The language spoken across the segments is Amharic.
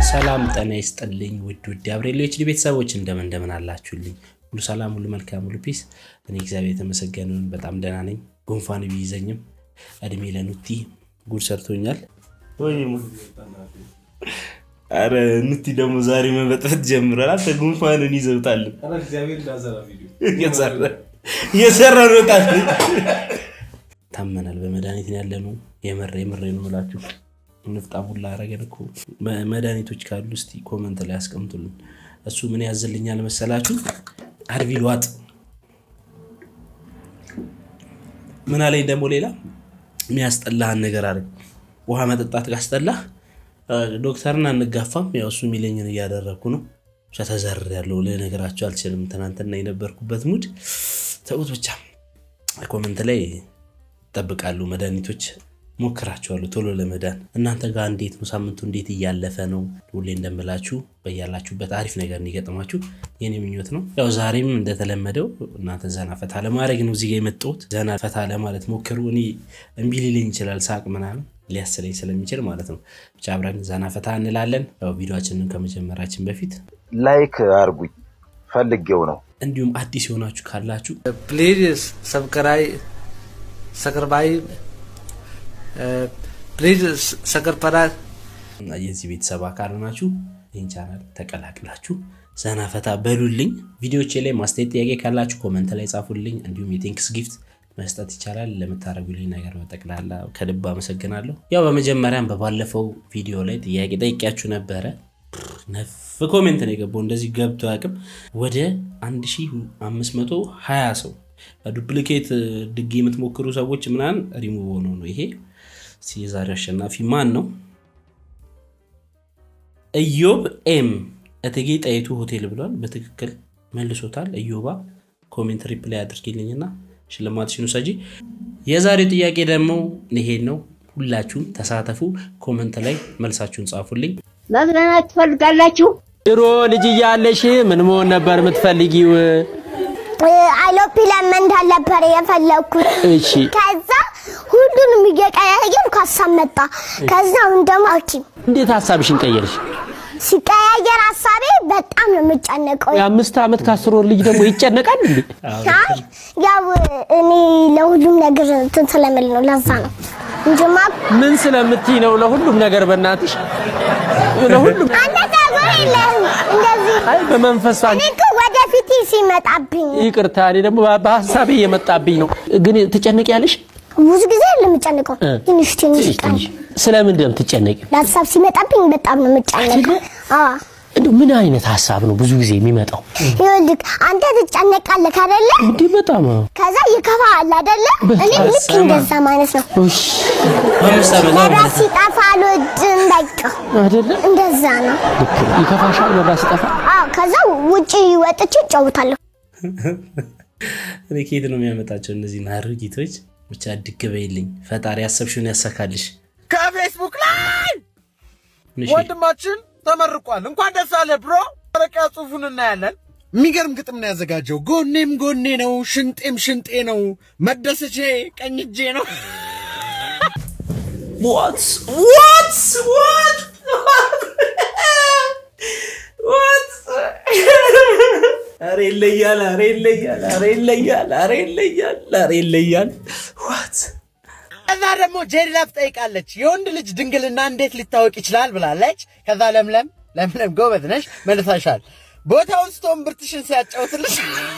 ሰላም ጤና ይስጥልኝ ውድ ውድ የአብሬሎ ኤችዲ ቤተሰቦች እንደምን እንደምን አላችሁልኝ? ሁሉ ሰላም፣ ሁሉ መልካም፣ ሁሉ ፒስ። እኔ እግዚአብሔር የተመሰገነ ይሁን በጣም ደህና ነኝ። ጉንፋን ቢይዘኝም እድሜ ለኑቲ ጉድ ሰርቶኛል። አረ ኑቲ ደግሞ ዛሬ መበጥበት ጀምሯል። አንተ ጉንፋንን ይዘውታል እየሰራ ነው ጣት ታመናል። በመድኃኒት ያለ ነው። የመረ የምሬ ነው ብላችሁ ንፍጣ ቡላ አረገን እኮ መድኃኒቶች ካሉ እስቲ ኮመንት ላይ ያስቀምጡልን። እሱ ምን ያዝልኛል መሰላችሁ? አድቪል ዋጥ ምን አለኝ ደግሞ ሌላ የሚያስጠላህን ነገር አለ። ውሃ መጠጣት ካስጠላህ ዶክተርን አንጋፋም። ያው እሱ የሚለኝን እያደረግኩ ነው። ብቻ ተዘር ያለው ልነግራቸው አልችልም። ትናንትና የነበርኩበት ሙድ ተውት። ብቻ ኮመንት ላይ ይጠብቃሉ መድኃኒቶች ሞክራችኋለሁ ቶሎ ለመዳን። እናንተ ጋር እንዴት ነው? ሳምንቱ እንዴት እያለፈ ነው? ሁሌ እንደምላችሁ በያላችሁበት አሪፍ ነገር እንዲገጥማችሁ የኔ ምኞት ነው። ያው ዛሬም እንደተለመደው እናንተ ዘና ፈታ ለማድረግ ነው እዚጋ የመጣሁት። ዘና ፈታ ለማለት ሞክሩ። እኔ እምቢ ሊለኝ ይችላል ሳቅ ምናምን ሊያስለኝ ስለሚችል ማለት ነው። ብቻ አብረን ዘና ፈታ እንላለን። ያው ቪዲዮችንን ከመጀመራችን በፊት ላይክ አርጉኝ ፈልጌው ነው። እንዲሁም አዲስ የሆናችሁ ካላችሁ please subscribe subscribe please subscribe የዚህ ቤተሰብ አካል ናችሁ ይህን ቻናል ተቀላቅላችሁ ዘና ፈታ በሉልኝ። ቪዲዮቼ ላይ ማስተያየት ጥያቄ ካላችሁ ኮመንት ላይ ጻፉልኝ። እንዲሁም የቴንክስ ጊፍት መስጠት ይቻላል። ለምታደርጉልኝ ነገር በጠቅላላ ከልብ አመሰግናለሁ። ያው በመጀመሪያም በባለፈው ቪዲዮ ላይ ጥያቄ ጠይቂያችሁ ነበረ። ነፍ ኮሜንት ነው የገባው። እንደዚህ ገብቶ አያውቅም። ወደ 1520 ሰው ዱፕሊኬት ድጌ የምትሞክሩ ሰዎች ምናምን ሪሙቭ ሆኖ ነው ይሄ። እስኪ የዛሬው አሸናፊ ማን ነው? ኢዮብ ኤም እቴጌ ጣይቱ ሆቴል ብሏል። በትክክል መልሶታል። ኢዮባ ኮሜንት ሪፕላይ አድርጊልኝና ሽልማትሽን ውሰጂ። የዛሬው ጥያቄ ደግሞ ይሄን ነው። ሁላችሁም ተሳተፉ። ኮመንት ላይ መልሳችሁን ጻፉልኝ። መዝናናት ትፈልጋላችሁ? ድሮ ልጅ እያለሽ ምን መሆን ነበር የምትፈልጊው? አይሎፕላን መንዳት ነበር የፈለግኩት። እሺ ከዛ ሁሉንም እየቀያየር ሀሳብ መጣ። ከዛ አሁን ደግሞ ሐኪም እንዴት ሀሳብሽን ቀየርሽ? ሲቀያየር ሀሳቤ በጣም ነው የምጨነቀው። የአምስት ዓመት ከአስር ወር ልጅ ደግሞ ይጨነቃል እንዴ? አይ ያው እኔ ለሁሉም ነገር እንትን ስለምል ነው ለዛ ነው እንጂማ ምን ስለምትይ ነው? ለሁሉም ነገር በእናትሽ ለሁሉም አንተ ጸጉር የለህም እንደዚህ አይ በመንፈስ እኔ እኮ ወደፊት ሲመጣብኝ ይቅርታ፣ እኔ ደግሞ በሀሳቤ እየመጣብኝ ነው። ግን ትጨነቂያለሽ? ብዙ ጊዜ የምጨንቀው እ። ትንሽ ትንሽ ትንሽ ቀን ትንሽ ስለምንድን ነው የምትጨነቂው? ለሀሳብ ሲመጣብኝ በጣም ነው የምጨነቀው። አዎ እንደው ምን አይነት ሀሳብ ነው ብዙ ጊዜ የሚመጣው? ይኸውልህ አንተ ትጨነቃለህ አይደለ? እንዴ በጣም አዎ። ከዛ ይከፋል አይደለ? እኔ ልክ እንደዛ ማለት ነው። እሺ በአምስት ዓመት መብራት ሲጠፋ አልወድም። በቃ አይደለ? እንደዛ ነው። ልክ ነው። ይከፋሻል መብራት ሲጠፋ? አዎ ከዛ ውጪ ወጥቼ እጫወታለሁ። እኔ ከየት ነው የሚያመጣቸው እነዚህ ናርጊቶች? ብቻ ድግ በይልኝ ፈጣሪ ያሰብሽውን ያሳካልሽ። ከፌስቡክ ላይ እሺ፣ ወንድማችን ተመርቋል። እንኳን ደስ አለ ብሮ። መረቂያ ጽሑፉን እናያለን። የሚገርም ግጥም ነው ያዘጋጀው። ጎኔም ጎኔ ነው፣ ሽንጤም ሽንጤ ነው፣ መደሰቼ ቀኝ እጄ ነው። What? What? What? What? ኧረ ይለያል፣ ኧረ ይለያል፣ ኧረ ይለያል፣ ኧረ ይለያል፣ ኧረ ይለያል። What? ከዛ ደግሞ ጄሪላ ትጠይቃለች። የወንድ ልጅ ድንግልና እንዴት ሊታወቅ ይችላል ብላለች። ከዛ ለምለም ለምለም ጎበዝ ነሽ መልሳሻል። ቦታውን ስቶም ብርትሽን ሲያጫውትልሽ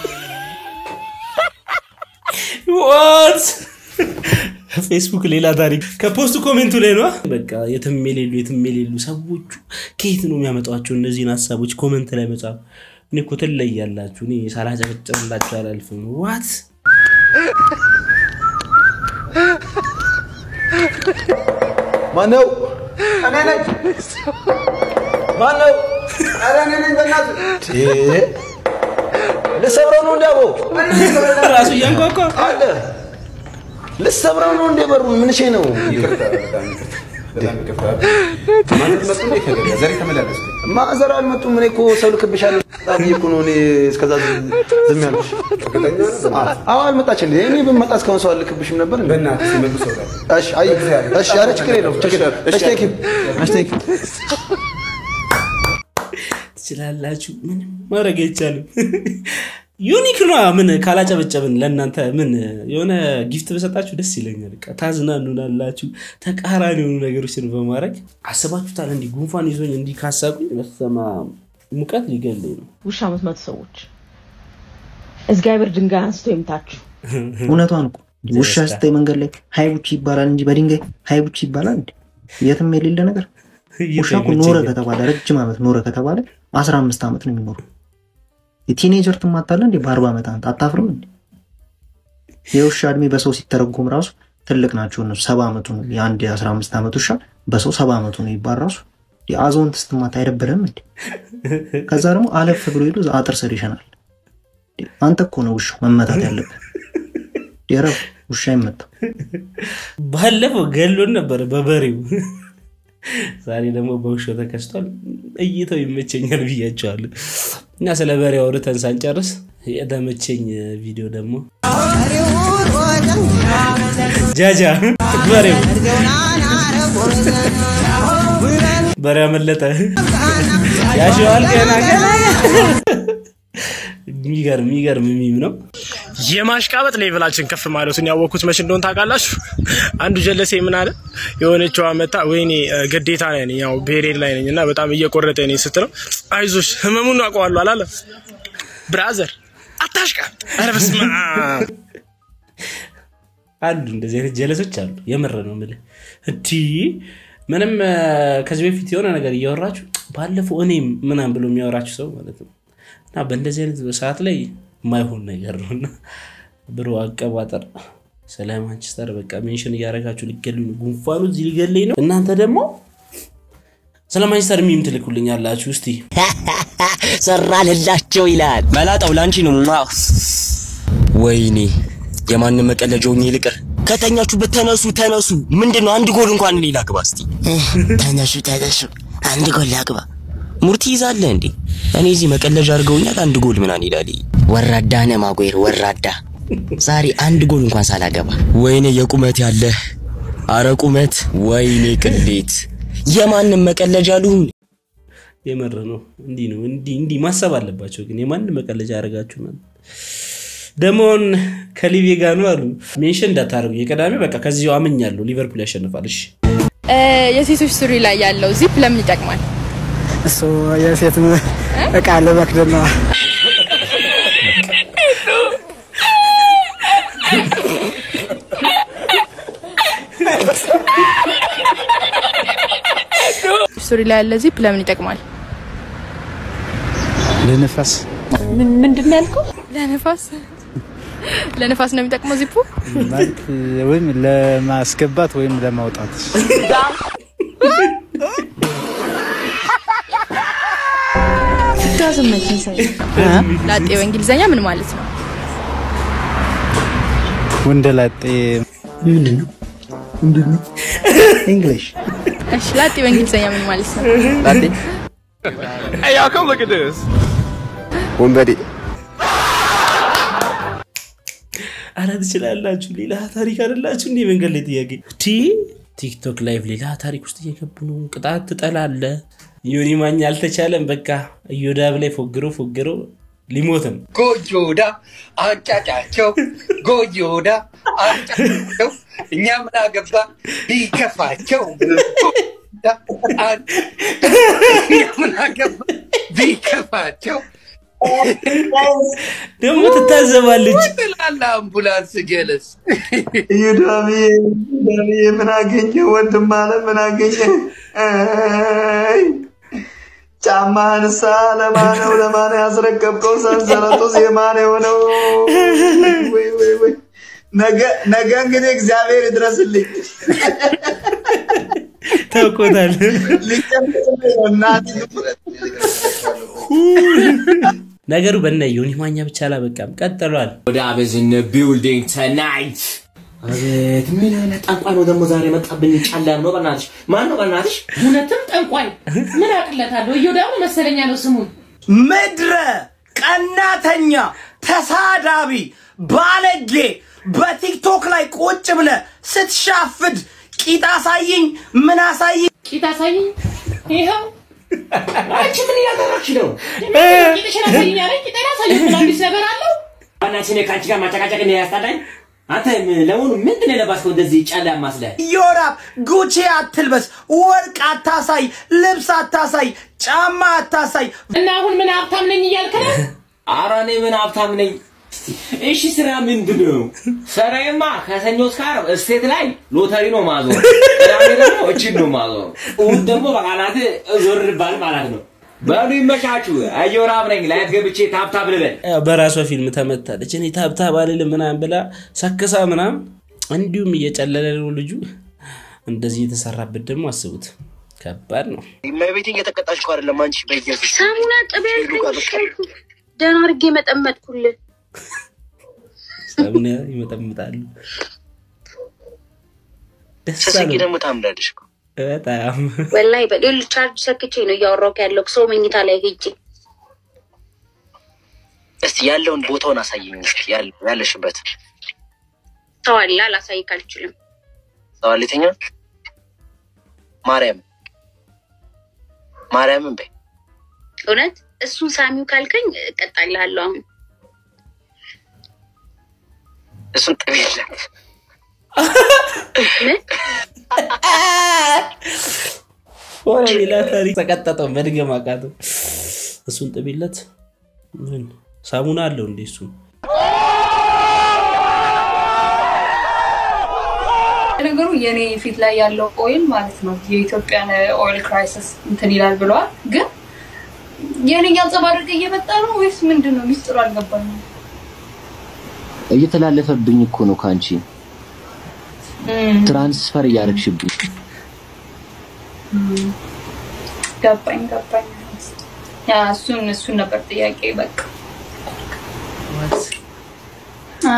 What? ፌስቡክ ሌላ ታሪክ ከፖስቱ ኮሜንቱ ላይ ነው። በቃ የትም የሌሉ የትም የሌሉ ሰዎቹ ከየት ነው የሚያመጧቸው እነዚህን ሀሳቦች ኮመንት ላይ መጻፍ? እኔ እኮ ትለያላችሁ። እኔ ሳላጨበጭብላችሁ አላልፍም። ዋት ማነው? እኔ ነኝ። ማነው? ኧረ እኔ ነኝ። በእናትህ ልሰብረው ነው እንዲያቦ ራሱ እያንኳኳ አለ ልሰብረው ነው እንደ በሩን ምን ሼ ነው? ማዘር አልመጡም። እኔ እኮ ሰው ልክብሻለሁ ብዬሽ እኮ ነው እኔ እስከዛ ዝም ያልኩሽ። አዎ አልመጣች እንዴ? እኔ ብመጣ እስካሁን ሰው አልክብሽም ነበር እንዴ? እሺ፣ አይ፣ እሺ፣ ኧረ ችግር የለውም ችግር የለውም። እሺ፣ ቴንክ ዩ፣ እሺ፣ ቴንክ ዩ። ትችላላችሁ። ምንም ማድረግ አይቻልም። ዩኒክ ነው። ምን ካላጨበጨብን ለእናንተ ምን የሆነ ጊፍት በሰጣችሁ ደስ ይለኛል። በቃ ታዝናኑናላችሁ። ተቃራኒ የሆኑ ነገሮችን በማድረግ አስባችሁታል። እንዲህ ጉንፋን ይዞኝ እንዲህ ካሳቁኝ በስመ አብ ሙቀት ሊገለኝ ነው። ውሻ የምትመቱ ሰዎች እግዚአብሔር ድንጋይ አንስቶ ይምታችሁ። እውነቷን እኮ ውሻ ስታይ መንገድ ላይ ሀይቡች ይባላል እንጂ በድንጋይ ሀይቡች ይባላል እንዴ? የትም የሌለ ነገር። ውሻ እኮ ኖረ ከተባለ ረጅም ዓመት ኖረ ከተባለ አስራ አምስት ዓመት ነው የሚኖሩ። የቲኔጀር ትማታለ እንዴ? በአርባ ዓመት አንተ አታፍርም እንዴ? የውሻ እድሜ በሰው ሲተረጎም ራሱ ትልቅ ናቸው እነሱ። ሰባ ዓመቱ ነው የአንድ የአስራ አምስት ዓመት ውሻ በሰው ሰባ ዓመቱ ነው ይባል ራሱ አዛውንት ስትማታ አይደብርም እንዴ? ከዛ ደግሞ አለፍ ብሎ ሄዶ አጥር ስር ይሸናል። አንተ እኮ ነው ውሻው መመታት ያለብህ። የረብ ውሻ ይመታ። ባለፈው ገሎን ነበረ በበሬው ዛሬ ደግሞ በውሻው ተከስቷል። እይተው ይመቸኛል ብያቸዋለሁ። እና ስለ በሬ አውርተን ሳንጨርስ የተመቸኝ ቪዲዮ ደግሞ ጃጃ በሬው በሬ አመለጠ ያሸዋል ገና ገና የሚገርም የሚገርም ሚም ነው። የማሽቃበጥ ሌቭላችን ከፍ ማለቱን ያወቅኩት መች እንደሆን ታውቃላችሁ? አንዱ ጀለሴ ምን አለ የሆነችዋ መታ ወይኔ ግዴታ ነኝ ያው ብሄሬድ ላይ ነኝ እና በጣም እየቆረጠ ነኝ ስትለው አይዞሽ ህመሙን አውቀዋለሁ አላለ ብራዘር አታሽቃብጥ። ኧረ በስመ አብ አሉ እንደዚህ አይነት ጀለሶች አሉ። የምር ነው የምልህ። እንዲህ ምንም ከዚህ በፊት የሆነ ነገር እያወራችሁ ባለፈው እኔም ምናምን ብሎ የሚያወራችሁ ሰው ማለት ነው እና በእንደዚህ አይነት ሰዓት ላይ የማይሆን ነገር ነው እና ብሮ አቀባጠር ስለ ማንቸስተር በቃ ሜንሽን እያደረጋችሁ ሊገሉኝ ነው። ጉንፋኑ እዚህ ሊገለኝ ነው። እናንተ ደግሞ ስለ ማንቸስተር ሚም ትልኩልኝ ያላችሁ እስቲ ሰራንላቸው ይላል። መላጣው ላንቺ ነው። ማ ወይኔ የማንም መቀለጃውኝ ይልቅር። ከተኛችሁበት ተነሱ ተነሱ። ምንድን ነው አንድ ጎል እንኳን እኔ ላግባ እስቲ። ተነሱ ተነሱ፣ አንድ ጎል ላግባ። ሙርቲ ይዛለ እንዴ? እኔ እዚህ መቀለጃ አድርገውኛል። አንድ ጎል ምናምን ይላል። ወራዳ ነህ ማጉዌር፣ ወራዳ። ዛሬ አንድ ጎል እንኳን ሳላገባ። ወይኔ የቁመት ያለ አረ ቁመት፣ ወይኔ ቅሌት። የማንም መቀለጃ ልሁን። የምር ነው። እንዲህ ነው እንዲህ እንዲህ ማሰብ አለባቸው። ግን የማንም መቀለጃ ያደርጋችሁ ደሞን ከሊቬ ጋር ነው አሉ። ሜንሽን እንዳታደርጉ የቀዳሚ በቃ ከዚሁ አምኛለሁ። ሊቨርፑል ያሸንፋል። እሺ የሴቶች ሱሪ ላይ ያለው ዚፕ ለምን ይጠቅማል? እሱ የሴት እቃ ለመክደን ነው። ሱሪ ላይ ያለ ዚፕ ለምን ይጠቅማል? ለነፋስ ምንድን ነው ያልከው? ለነፋስ ለነፋስ ነው የሚጠቅመው ዚፑ ማለት ወይም ለማስገባት ወይም ለማውጣት ላጤ በእንግሊዘኛ ምን ማለት ነው? ወንደላጤ ምንድን ነው? ምንድን ነው? እንግሊሽ እሺ፣ ላጤ በእንግሊዘኛ ምን ማለት ነው? ላጤ Hey, y'all, come look at this. ወንበዴ አረ ትችላላችሁ። ሌላ ታሪክ አይደላችሁ እንዲህ መንገድ ላይ ጥያቄ ቲ ቲክቶክ ላይቭ ሌላ ታሪክ ውስጥ እየገቡ ነው። ቅጣት ትጠላለ። ዮኒ ማኛ አልተቻለም። በቃ እዮዳብ ላይ ፎግሮ ፎግሮ ሊሞትም ጎጆዳ አንጫጫቸው፣ ጎጆዳ አንጫጫቸው። እኛ ምን አገባ ቢከፋቸው፣ እኛ ምን አገባ ቢከፋቸው። ደግሞ ትታዘባለች። ትላለ አምቡላንስ ጀለስ ዩዳሜ ዩዳሜ ምን አገኘ ወንድም አለ ምን አገኘ? አይ ጫማህንሳ ለማነው ለማን ያስረከብከው? ሰንሰለቱ የማን የሆነው? ወይ ወይ ወይ ነገ ነገ እንግዲህ እግዚአብሔር ይድረስልኝ። ታውቆታል። እናቴ ነገሩ በነ ዮኒ ማኛ ብቻ አላበቃም፣ ቀጥሏል። ወደ አበዝነ ቢልዲንግ ተናይት አቤት ምን አይነት ጠንቋይ ነው ደግሞ ዛሬ መጣብኝ? ጫላም ነው በእናትሽ። ማን ነው በእናትሽ? እውነትም ጠንቋይ ምን አቅለታለሁ? እየው ደግሞ መሰለኛ ነው ስሙን ምድረ ቀናተኛ፣ ተሳዳቢ፣ ባለጌ በቲክቶክ ላይ ቁጭ ብለ ስትሻፍድ ቂጥ አሳይኝ ምን አሳይኝ ቂጥ አሳይኝ። ይኸው አንቺ ምን እያደረግሽ ነው? ቂጥሽን አሳይኝ አለኝ። ቂጤን አሳየሁ። ምን አዲስ ነገር አለው? ዋናችን ከአንቺ ጋር ማጨቃጨቅ ነው ያስጣላኝ። አንተ ለመሆኑ ምንድን ነው የለባስከው እንደዚህ ጨላ ማስለህ? ዮራብ ጉቺ አትልበስ፣ ወርቅ አታሳይ፣ ልብስ አታሳይ፣ ጫማ አታሳይ። እና አሁን ምን ሀብታም ነኝ እያልክ ነው? ኧረ እኔ ምን ሀብታም ነኝ። እሺ ስራ ምንድን ነው? ስራዬማ ከሰኞ እስከ ዓርብ እስቴት ላይ ሎተሪ ነው ማዞር፣ ቅዳሜ ደግሞ እችን ነው ማዞር፣ እሑድ ደግሞ በቃላት ዞር ባል ማለት ነው። በሉ ይመቻችሁ። እዮራብ ነኝ። ላይት ገብቼ ታብታብ ልበል። ያው በራሷ ፊልም ተመታለች። እኔ ታብታብ አልልም ምናምን ብላ ሰክሳ ምናምን እንዲሁም እየጨለለ ነው ልጁ። እንደዚህ የተሰራበት ደግሞ አስቡት፣ ከባድ ነው። እመቤቴን እየተቀጣች እኮ አይደለም አንቺ በየፊት ሳሙና ቅቤ ያልከኝ ደህና አድርጌ መጠመጥኩልህ። ሳሙና ይመጠምጣሉ። ደስ ስትስቂ አለው ደግሞ ታምራለሽ እኮ። በጣም ወላሂ በሌል ቻርጅ ሰክቼ ነው እያወራሁ ያለው ሰው መኝታ ላይ ሄጄ። እስቲ ያለውን ቦታውን አሳየኝ እስኪ ያለ- ያለሽበት ሰው አለ አላሳይክ አልችልም። ሰዋሌተኛ ማርያም ማርያምን በይ እውነት እሱን ሳሚው ካልከኝ እቀጣልሃለሁ። አሁን እሱን ጥቤለት ሆነ ሌላ ታሪክ ተቀጠጠው መድገም አቃተው። እሱን ጥቢለት ምን ሳሙና አለው እንዴ እሱ ነገሩ የኔ ፊት ላይ ያለው ኦይል ማለት ነው የኢትዮጵያን ኦይል ክራይሲስ እንትን ይላል ብለዋል። ግን የኔ እያንጸባረቀ እየመጣ ነው ወይስ ምንድን ነው? ሚስጥሩ አልገባኝም። እየተላለፈብኝ እኮ ነው ከአንቺ እም፣ ትራንስፈር እያደረግሽብኝ። እም፣ ገባኝ ገባኝ። ያ እሱን እሱን ነበር ጥያቄ በቃ አ፣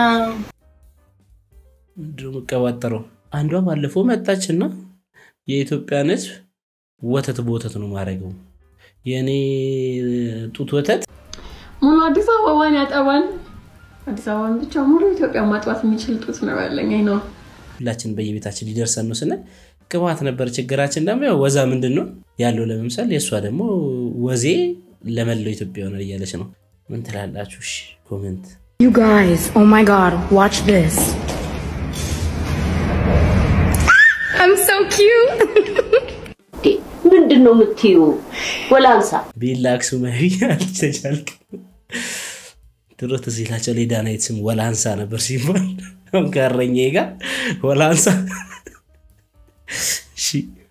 ምንድን ነው የምቀባጠረው? አንዷ ባለፈው መጣችና የኢትዮጵያን ሕዝብ ወተት በወተት ነው ማድረገው የእኔ ጡት ወተት ሙሉ አዲስ አበባን ያጠባል። አዲስ አበባን ብቻ ሙሉ ኢትዮጵያ ማጥባት የሚችል ጡት ነው ያለኝ። አይ ነው ሁላችን በየቤታችን ሊደርሰን ነው ስንል ቅባት ነበር ችግራችን። ደግሞ ያው ወዛ ምንድን ነው ያለው ለመምሰል፣ የእሷ ደግሞ ወዜ ለመላው ኢትዮጵያ ሆነ እያለች ነው። ምን ትላላችሁ? እሺ ኮሜንት You guys, oh my god, watch this. I'm so cute. ምንድን ነው የምትዩ? ወላንሳ ቤላ አክሱማዊ አልተቻልክም። ድሮ ትዝ ይላቸው ሌዳናይት ስም ወላንሳ ነበር ሲባል አሁን ከእረኛዬ ጋር ወላንሳ እሺ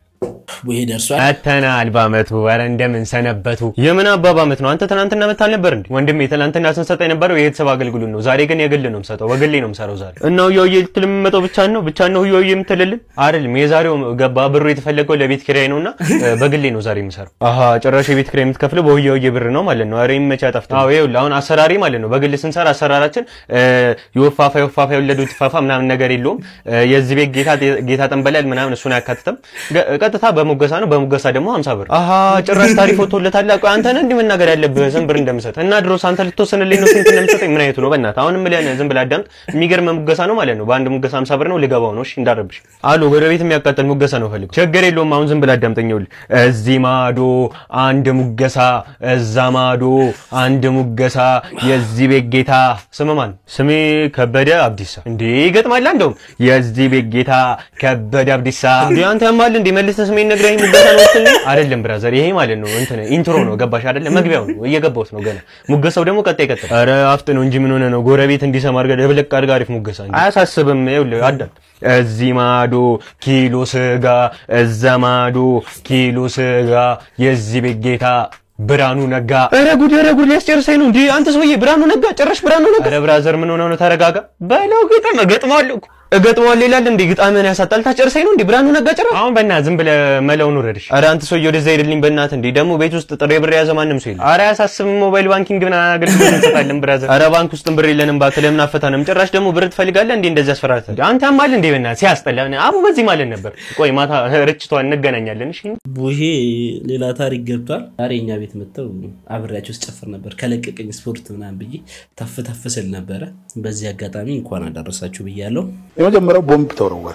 ቡሄ ደርሷል። መተናል በአመቱ ኧረ እንደምን ሰነበቱ። የምን አባባ አመት ነው? አንተ ትናንትና መታል ነበር እንዴ? ወንድሜ ትናንትና ስንሰጠ የነበረው የቤተሰብ አገልግሎት ነው። ዛሬ ግን የግል ነው የምሰጠው፣ በግሌ ነው የምሰራው ዛሬ። እና ሁያውዬ ልትል የምመጣው ብቻ ነው ብቻ ነው ሁያውዬ የምትልልን አይደለም። የዛሬው ገባ ብሩ የተፈለገው ለቤት ኪራይ ነውና እ፣ በግሌ ነው ዛሬ የምሰራው። አሃ ጭራሽ የቤት ኪራይ የምትከፍለው በሁያውዬ ብር ነው ማለት ነው። ኧረ ይመቻ ጠፍቶ። አዎ ይኸውልህ አሁን አሰራሪ ማለት ነው። በግል ስንሰራ አሰራራችን እ፣ የወፋፋ የወፋፋ የወለዱት ፋፋ ምናምን ነገር የለውም። እ፣ የዚህ ቤት ጌታ ጌታ ጠንበላል ምናምን እሱን አያካትትም። ገ- ቀጥታ በሙገሳ ነው። በሙገሳ ደግሞ 50 ብር። አሃ ጭራሽ ታሪፍ ወጥቶለታል። ቆይ አንተ ነህ እንዲህ መናገር ያለብህ ስንት ብር እንደምሰጥ እና ድሮስ አንተ ልትወስንልኝ ነው ስንት እንደምሰጠኝ ምን አይነቱ ነው? በእናትህ አሁንም ብለህ ዝም ብለህ አዳምጥ። የሚገርም ሙገሳ ነው ማለት ነው። በአንድ ሙገሳ 50 ብር ነው። ልገባው ነው። እሺ እንዳረብሽ አሉ ጎረቤት የሚያቃጥል ሙገሳ ነው ፈልጉ። ችግር የለውም። አሁን ዝም ብለህ አዳምጠኝ። ይኸውልህ እዚህ ማዶ አንድ ሙገሳ፣ እዛ ማዶ አንድ ሙገሳ። የዚህ ቤት ጌታ ስም ማን? ስሜ ከበደ አብዲሳ። እንዴ ይገጥማል። እንደውም የዚህ ቤት ጌታ ከበደ አብዲሳ። እንዴ አንተ ያማል እንዴ መልሰህ ስሜን ነግረኸኝ ሙገሳ ነው ስትል አይደለም ብራዘር፣ ይሄ ማለት ነው እንትን ኢንትሮ ነው ገባሽ አይደለ? መግቢያው ነው እየገባሁት ነው ገና። ሙገሳው ደግሞ ቀጣይ ቀጣይ። ኧረ አፍጥ ነው እንጂ ምን ሆነ ነው ጎረቤት እንዲሰማ አድርገህ ደብለቅ አድርገህ አሪፍ ሙገሳ እንጂ አያሳስብም። ይኸውልህ አዳም እዚህ ማዶ ኪሎ ስጋ፣ እዛ ማዶ ኪሎ ስጋ፣ የዚህ ቤት ጌታ ብርሃኑ ነጋ። ኧረ ጉድ ኧረ ጉድ ሊያስጨርሰኝ ነው እንዴ አንተ ሰውዬ! ብርሃኑ ነጋ ጭራሽ ብርሃኑ ነጋ። ኧረ ብራዘር ምን ሆነ ነው? ተረጋጋ በለው። ግጥም እገጥመዋለሁ እኮ እገጥመዋለሁ ይላል እንዴ? ግጣምህን ያሳጣል። ታጨርሰኝ ነው እንዴ ብርሃኑ ነጋ ጭራሽ። አሁን በእናትህ ዝም ብለህ መለውን ውረድሽ። ኧረ አንተ ሰውዬ ወደዛ ሄድልኝ በእናትህ እንዴ። ደግሞ ቤት ውስጥ ጥሬ ብር የያዘ ማንም ሰው የለም። ኧረ አያሳስብም። ሞባይል ባንኪንግ ምን አገልግሎት እንሰጣለን ብራዘር። ኧረ ባንክ ውስጥም ብር የለንም እባክህ። ለምን አፈታንም? ጭራሽ ደግሞ ብር ትፈልጋለህ እንዴ? እንደዚህ አስፈራርተህ አንተ ያማል እንዴ? በእናትህ ሲያስጠላ። አቡ በዚህ ማለት ነበር። ቆይ ማታ ርችቷን እንገናኛለን። እሺ ቡሄ ሌላ ታሪክ ገብቷል። ዛሬ እኛ ቤት መጥተው አብሬያቸው ስጨፍር ነበር። ከለቀቀኝ ስፖርት ምናምን ብዬ ተፍ ተፍ ስል ነበረ። በዚህ አጋጣሚ እንኳን አደረሳችሁ ብያለሁ። የመጀመሪያው ቦምብ ተወረወረ።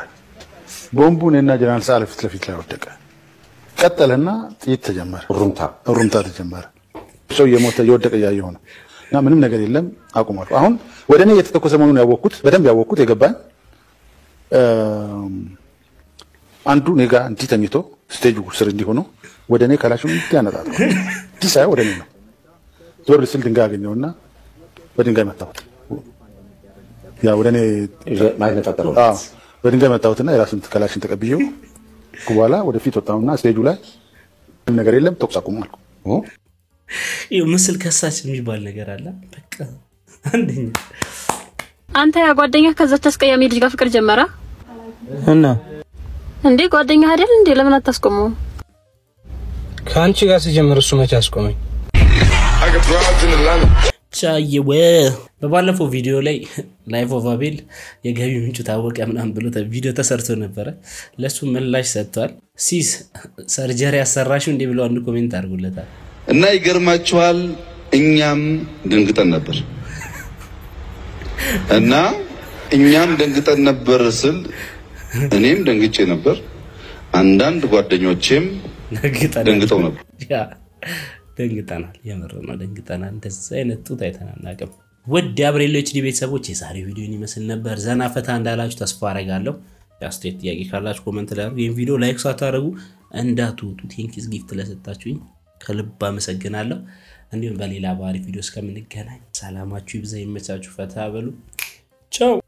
ቦምቡ እኔና ጀነራል ሰዓረ ፊት ለፊት ላይ ወደቀ። ቀጠለና ጥይት ተጀመረ። ሩምታ ሩምታ ተጀመረ። ሰው እየሞተ እየወደቀ እያየሁ ነው እና ምንም ነገር የለም አቁሟል። አሁን ወደ እኔ እየተተኮሰ መሆኑን ያወቅኩት በደንብ ያወቅኩት የገባኝ አንዱ እኔ ጋ እንዲህ ተኝቶ ስቴጁ ስር እንዲሆኑ ወደ እኔ ካላሽን እንዲህ ያነጣል። እንዲህ ሳይሆን ወደ እኔ ነው። ዞር ስል ድንጋይ አገኘውና በድንጋይ መታሁት። ያ ወደ እኔ አዎ፣ በድንጋይ መታሁትና የራሱን ከላሽን ተቀብዬው በኋላ ወደፊት ወጣሁና ስቴጁ ላይ ምንም ነገር የለም ተኩስ አቁሙ አልኩ። ይኸው ምስል ከሳች የሚባል ነገር አለ። በቃ አንደኛ አንተ ያ ጓደኛ ከዛች አስቀያሚ ልጅ ጋር ፍቅር ጀመረ እና እንዴ? ጓደኛ አይደል እንዴ? ለምን አታስቆመው? ከአንቺ ጋር ሲጀምር እሱ መቼ አስቆመኝ? ቻየወ በባለፈው ቪዲዮ ላይ ላይፍ ኦፍ አቤል የገቢ ምንጩ ታወቀ ምናምን ብሎ ተ- ቪዲዮ ተሰርቶ ነበረ። ለእሱ ምላሽ ሰጥቷል። ሲስ ሰርጀሪ ያሰራሽው እንዲህ ብለው አንድ ኮሜንት አድርጎለታል። እና ይገርማችኋል፣ እኛም ደንግጠን ነበር እና እኛም ደንግጠን ነበር ስል እኔም ደንግጬ ነበር፣ አንዳንድ ጓደኞቼም ደንግጠው ነበር። ያ ደንግጠናል። የምር ነው ደንግጠናል። እንደዚህ አይነት ጡት አይተን አናውቅም። ውድ የአብሬሎ ኤችዲ ቤተሰቦች የዛሬው ቪዲዮን ይመስል ነበር። ዘና ፈታ እንዳላችሁ ተስፋ አረጋለሁ። የአስተያየት ጥያቄ ካላችሁ ኮመንት ላይ አድርጉ። ይህን ቪዲዮ ላይክ ሳታደርጉ እንዳትወጡ። ቴንኪስ ጊፍት ለሰጣችሁኝ ከልብ አመሰግናለሁ። እንዲሁም በሌላ ባህሪ ቪዲዮ እስከምንገናኝ ሰላማችሁ ይብዛ፣ ይመቻችሁ፣ ፈታ በሉ። ቻው